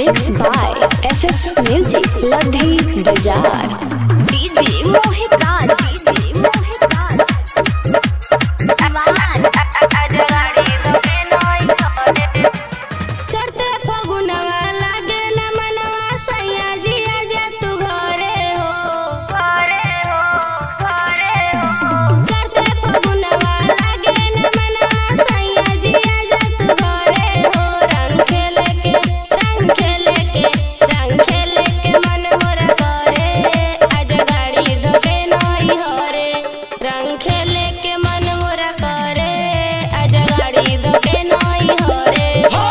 Mixed by SS Music, Ladhi Bazaar. DJ Mohit Raj. DJ Mohit Raj. Aman. चढ़ते फगुनवा लागे न मनवा सैया जिया जे तू घरे हो चढ़ते फगुनवा लागे न मनवा सैया जिया जे तू घरे हो रंग खेले के रंग खेले के रंग खेले के मन मोरा करे आज गाड़ी धोके नई हरे रंग खेले के मन मोरा करे आज गाड़ी धोके नई हरे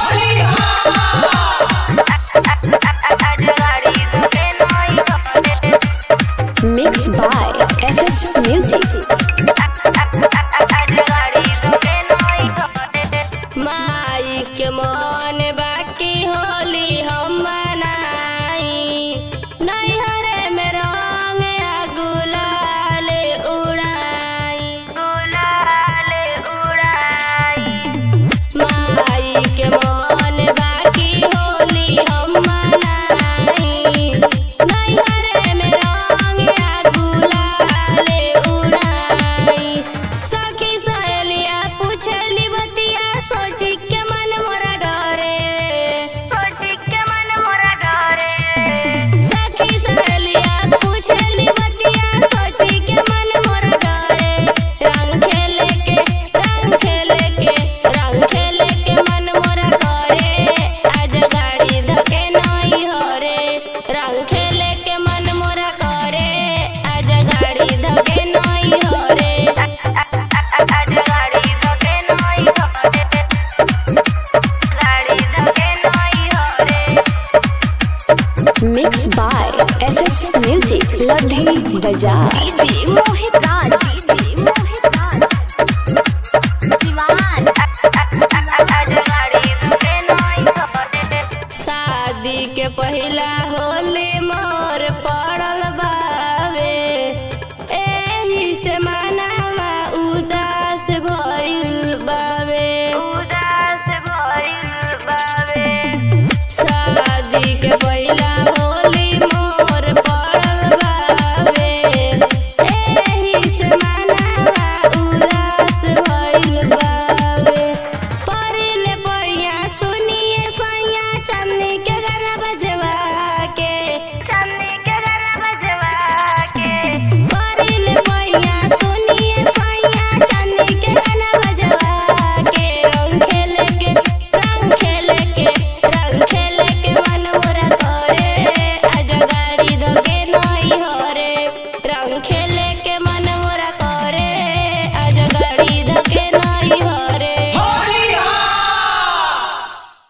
Mixed by SS Music. माई के मन बाकी होली हम मनाई नैहरे में रंग आ गुलाल उड़ाई माई के मन बाकी होली हम मनाई नैहरे में रंग आ गुलाल उड़ाई सखी सहेलिया पूछली बतिया सोची के मन मोरा डरे सखी सहेलिया पूछली बतिया सोची के मन मोरा डरे रंग खेले के रंग खेले के रंग खेले के मन मोरा करे आज गाड़ी धके नई हरे रंग खेले के मन मोरा करे आज गाड़ी धके नई हरे Mixed by SS Music, Ladhi Bazaar. DJ Mohit Raj. DJ Mohit Raj. Siwan. शादी के पहिला होली मोर पड़ल बावे एही से मनावा उदास भइल